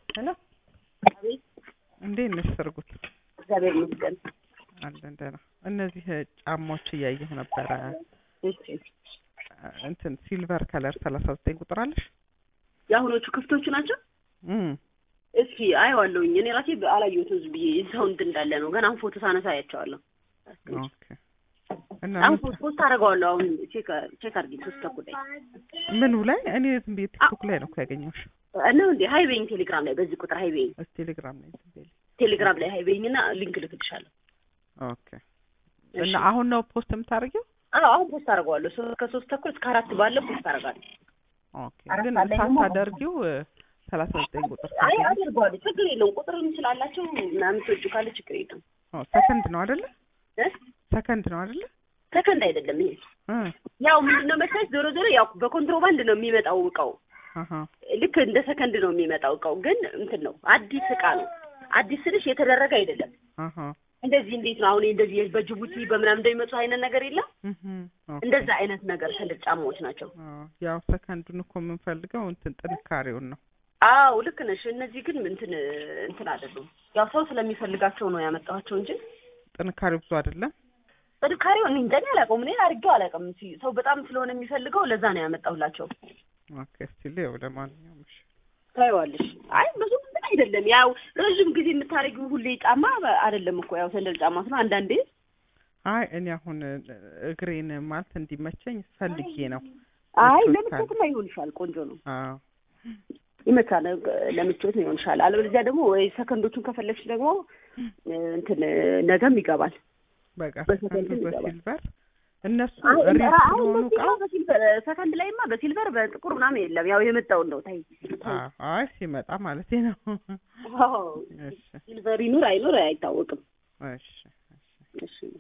ሄሎ አቤት እንዴት ነሽ ሰርጉት? እግዚአብሔር ይመስገን። አለን ደህና። እነዚህ ጫማዎች እያየሁ ነበረ። እሺ እንትን ሲልቨር ከለር ሰላሳ ዘጠኝ ቁጥር አለሽ? የአሁኖቹ ክፍቶቹ ናቸው። እም እስኪ አየዋለሁኝ። እኔ ራሴ አላየሁትም ዝም ብዬ ሰው እንትን እንዳለ ነው። ገና አሁን ፎቶ ሳነሳ አያቸዋለሁ። ኦኬ። እና አሁን ምን- ፖስት አደርገዋለሁ። አሁን ቼክ ቼክ አድርጊ። ሶስት ተኩል ላይ ምኑ ላይ? እኔ ዝም ብዬ ቲክቶክ ላይ ነው እኮ ያገኘሁሽ። እና እንዴ ሀይቤኝ ቴሌግራም ላይ በዚህ ቁጥር ሀይቤኝ እስኪ ቴሌግራም ላይ ዝም ብዬ ቴሌግራም ላይ ሀይቤኝ እና ሊንክ ልክልሻለሁ። ኦኬ። እና አሁን ነው ፖስት የምታደርጊው? አዎ አሁን ፖስት አደርገዋለሁ። ሶ- ከሶስት ተኩል እስከ አራት ባለው ፖስት አደርጋለሁ። ኦኬ። አራት ግን ሰዓት ላይ ደግሞ ሳታደርጊው ሰላሳ ዘጠኝ ቁጥር አይ ሳገኝ- አደርገዋለሁ። ችግር የለውም። ቁጥርም ስላላቸው ምናምን ትወጁ ካለ ችግር የለውም። ኦ፣ ሰከንድ ነው አይደለ? እ? ሰከንድ ነው አይደለ? ሰከንድ አይደለም ይሄ እ ያው ምንድነው መሰለሽ ዞሮ ዞሮ ያው በኮንትሮባንድ ነው የሚመጣው እቃው አሃ ልክ እንደ ሰከንድ ነው የሚመጣው እቃው ግን እንትን ነው አዲስ እቃ ነው አዲስ ስልሽ የተደረገ አይደለም አሃ እንደዚህ እንዴት ነው አሁን እንደዚህ በጅቡቲ በምናምን እንደሚመጡ አይነት ነገር የለም እህ ኦኬ። እንደዛ አይነት ነገር ትልቅ ጫማዎች ናቸው አዎ፣ ያው ሰከንዱን እኮ የምንፈልገው እንትን ጥንካሬውን ነው። አዎ ልክ ነሽ እነዚህ ግን እንትን እንትን አይደሉም ያው ሰው ስለሚፈልጋቸው ነው ያመጣኋቸው እንጂ ጥንካሬው ብዙ አይደለም። ጥንካሬው እኔ እንጃ እኔ አላውቀውም እኔ አድርጌው አላውቅም ሲ- ሰው በጣም ስለሆነ የሚፈልገው ለዛ ነው ያመጣሁላቸው ኦኬ። እስቲ ልየው ለማንኛውም እሺ። ታይዋለሽ አይ ብዙ እንትን አይደለም ያው ረዥም ጊዜ የምታደርጊው ሁሌ ጫማ አይደለም እኮ ያው ሰንደል ጫማ ነው አንዳንዴ አይ እኔ አሁን እግሬን ማለት እንዲመቸኝ ፈልጌ ነው። አይ ምቾት ለምቾትማ ይሆንሻል ቆንጆ ነው አዎ ይመቻል ለምቾት ይሆንሻል አለበለዚያ ደግሞ ወይ ሰከንዶቹን ከፈለግሽ ደግሞ እንትን ነገም ይገባል በቃ በሰከንድ ሰከንዱ ይገባል። በሲልቨር እነሱ አይ ሪል ኧረ አሁን ስለሆኑ በሲልቨር እቃው በሲልቨር ሰከንድ ላይማ በሲልቨር በጥቁር ምናምን የለም ያው የመጣውን ነው ታይ አዎ፣ አይ ሲመጣ ማለት ነው። አዎ እሺ ሲልቨር ይኑር አይኑር አይታወቅም እሺ እሺ እሺ